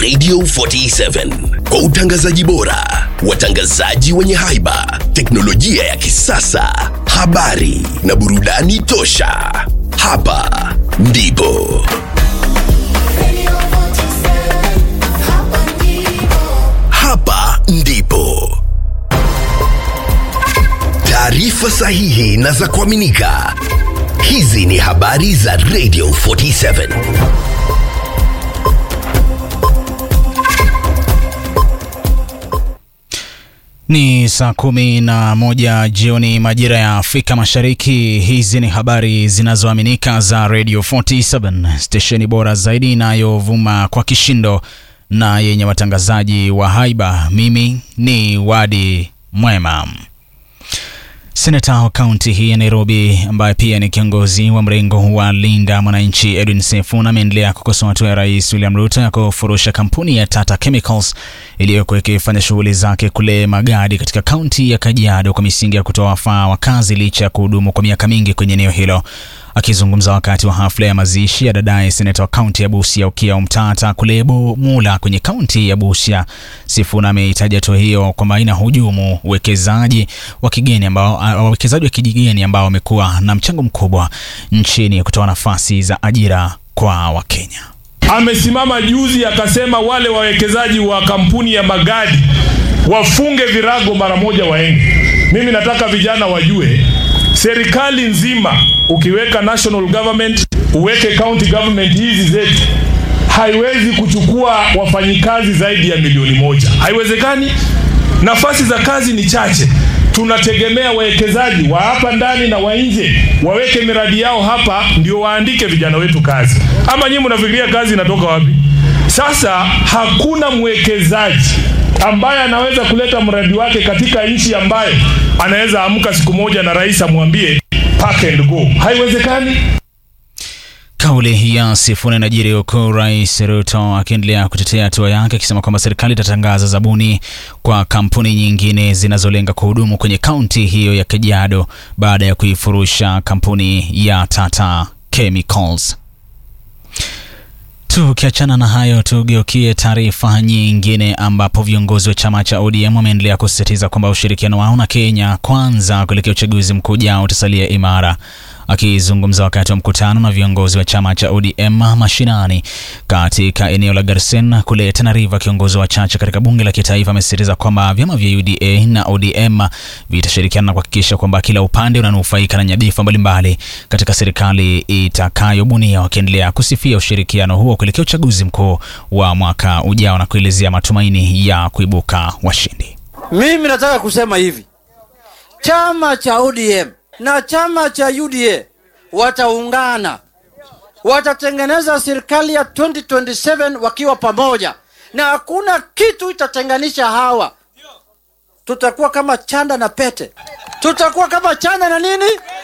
Radio 47 kwa utangazaji bora, watangazaji wenye haiba, teknolojia ya kisasa, habari na burudani tosha. Hapa ndipo hapa ndipo taarifa sahihi na za kuaminika. Hizi ni habari za Radio 47. Ni saa kumi na moja jioni majira ya Afrika Mashariki. Hizi ni habari zinazoaminika za Radio 47, stesheni bora zaidi inayovuma kwa kishindo na yenye watangazaji wa haiba. Mimi ni Wadi Mwema. Seneta wa kaunti hii ya Nairobi ambaye pia ni kiongozi wa mrengo wa Linda Mwananchi Edwin Sifuna ameendelea kukosoa hatua ya Rais William Ruto ya kufurusha kampuni ya Tata Chemicals iliyokuwa ikifanya shughuli zake kule Magadi katika kaunti ya Kajiado kwa misingi ya kutoa wafaa wakazi licha ya kuhudumu kwa miaka mingi kwenye eneo hilo. Akizungumza wakati wa hafla ya mazishi ya dadaye seneta wa kaunti ya Busia Okiya Omtata kule Mula kwenye kaunti ya Busia, Sifuna ameitaja hatua hiyo kwamba inahujumu uwekezaji wa kigeni ambao wawekezaji wa kigeni ambao wamekuwa na mchango mkubwa nchini kutoa nafasi za ajira kwa Wakenya. Amesimama juzi akasema wale wawekezaji wa kampuni ya Magadi wafunge virago mara moja waende. Mimi nataka vijana wajue serikali nzima ukiweka national government uweke county government hizi zetu haiwezi kuchukua wafanyikazi zaidi ya milioni moja. Haiwezekani. Nafasi za kazi ni chache. Tunategemea wawekezaji wa hapa ndani na wa nje waweke miradi yao hapa, ndio waandike vijana wetu kazi. Ama nyinyi mnafikiria kazi inatoka wapi? Sasa hakuna mwekezaji ambaye anaweza kuleta mradi wake katika nchi ambayo anaweza amka siku moja na rais amwambie pack and go. Haiwezekani. Kauli ya Sifuna inajiri huku Rais Ruto akiendelea kutetea hatua yake akisema kwamba serikali itatangaza zabuni kwa kampuni nyingine zinazolenga kuhudumu kwenye kaunti hiyo ya Kajiado baada ya kuifurusha kampuni ya Tata Chemicals. Tukiachana na hayo, tugeukie taarifa nyingine ambapo viongozi wa chama cha ODM wameendelea kusisitiza kwamba ushirikiano wao na Kenya Kwanza kuelekea uchaguzi mkuu ujao utasalia imara. Akizungumza wakati wa mkutano na viongozi wa chama cha ODM mashinani katika eneo la Garsen kule Tana River, kiongozi wa chache katika bunge la kitaifa amesisitiza kwamba vyama vya UDA na ODM vitashirikiana na kuhakikisha kwamba kila upande unanufaika na nyadhifa mbalimbali katika serikali itakayobunia, wakiendelea kusifia ushirikiano huo kuelekea uchaguzi mkuu wa mwaka ujao na kuelezea matumaini ya kuibuka washindi. Mimi nataka kusema hivi, chama cha ODM na chama cha UDA wataungana, watatengeneza serikali ya 2027 wakiwa pamoja, na hakuna kitu itatenganisha hawa. Tutakuwa kama chanda na pete, tutakuwa kama chanda na nini